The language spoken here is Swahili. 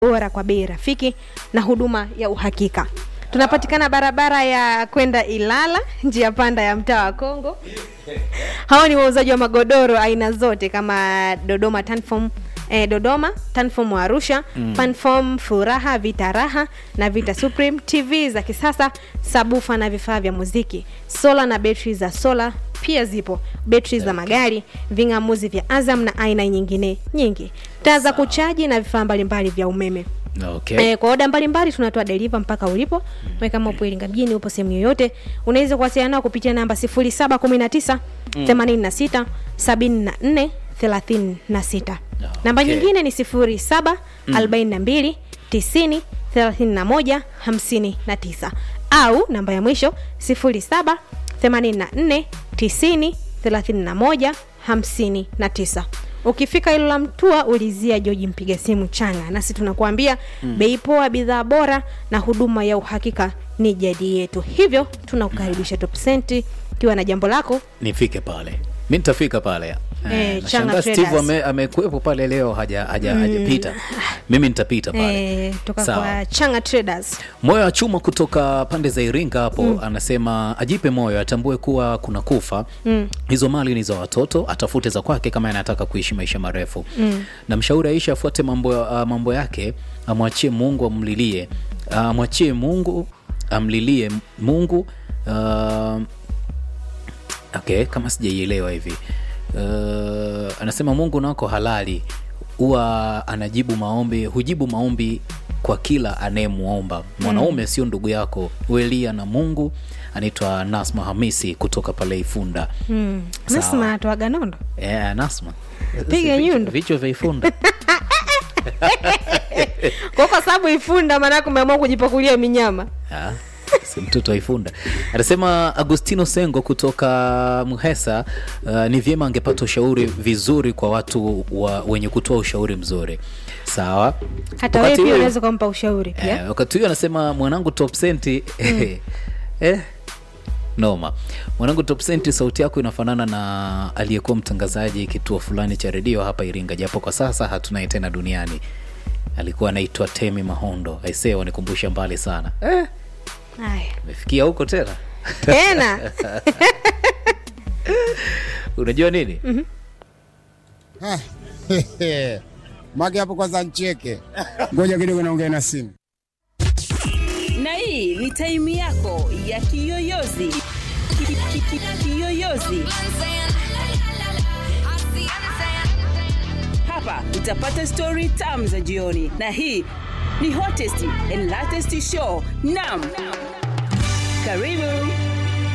bora kwa bei rafiki na huduma ya uhakika. Tunapatikana barabara ya kwenda Ilala, njia panda ya mtaa wa Kongo. Hao ni wauzaji wa magodoro aina zote kama Dodoma Tanform eh, Dodoma Tanform wa Arusha mm. Panform Furaha Vita Raha na Vita Supreme, TV za kisasa, sabufa na vifaa vya muziki, sola na betri za sola pia zipo, betri za magari, ving'amuzi vya Azam na aina nyingine nyingi, taa za kuchaji na vifaa mbalimbali vya umeme. Okay. Eh, kwa oda mbalimbali tunatoa deliver mpaka ulipo. Wewe kama upo Iringa mjini, upo sehemu yoyote, unaweza kuwasiliana nao kupitia namba 0719 86 74 36. Namba Okay. nyingine ni 07 42 90 31 59 au namba ya mwisho 07 84 90 31 59. Ukifika Ilula Mtua ulizia Joji mpiga simu Changa, nasi tunakuambia bei poa, bidhaa bora na huduma ya uhakika ni jadi yetu. Hivyo tunakukaribisha Top Cent ukiwa na jambo lako nifike pale mi nitafika pale Eh, nashangaa Changa steve Traders. ame- amekuwepo pale leo haja haja hajapita mimi nitapita pale eh, toka Sawa. kwa Changa Traders. moyo wa chuma kutoka pande za iringa hapo anasema ajipe moyo atambue kuwa kuna kufa hizo mali ni za watoto atafute za kwake kama anataka kuishi maisha marefu na mshauri aisha afuate mambo, uh, mambo yake amwachie mungu amlilie uh, amwachie mungu amlilie mungu uh, okay kama sijaielewa hivi uh, anasema mungu nako halali huwa anajibu maombi hujibu maombi kwa kila anayemwomba mwanaume sio ndugu yako welia na mungu anaitwa nasma hamisi kutoka pale ifunda Mm. Sawa. Nasma anatoaga nondo. yeah, nasma Piga Vichwa- nyundo. vichwa vya ifunda Kwa kwa sababu ifunda maana umeamua kujipakulia minyama. Ah, si mtoto wa ifunda anasema agustino sengo kutoka mhesa uh, ni vyema angepata ushauri vizuri kwa watu wa, wenye kutoa ushauri mzuri sawa Hata wewe Wakati pia huo- unaweza kumpa ushauri pia. eh, wakati huyo anasema mwanangu top senti eh, noma mwanangu top senti sauti yako inafanana na aliyekuwa mtangazaji kituo fulani cha redio hapa iringa japo kwa sasa hatunaye tena duniani alikuwa anaitwa temi mahondo aisee wanikumbusha mbali sana eh, Haya. mefikia huko tena Tena. unajua nini Ah, Mage hapo kwanza ncheke. Ngoja kidogo naongea na simu. na hii ni taimu yako ya kiyoyozi Ki- ki- ki- kiyoyozi hapa utapata stori tamu za jioni na hii ni hottest and latest show nam karibu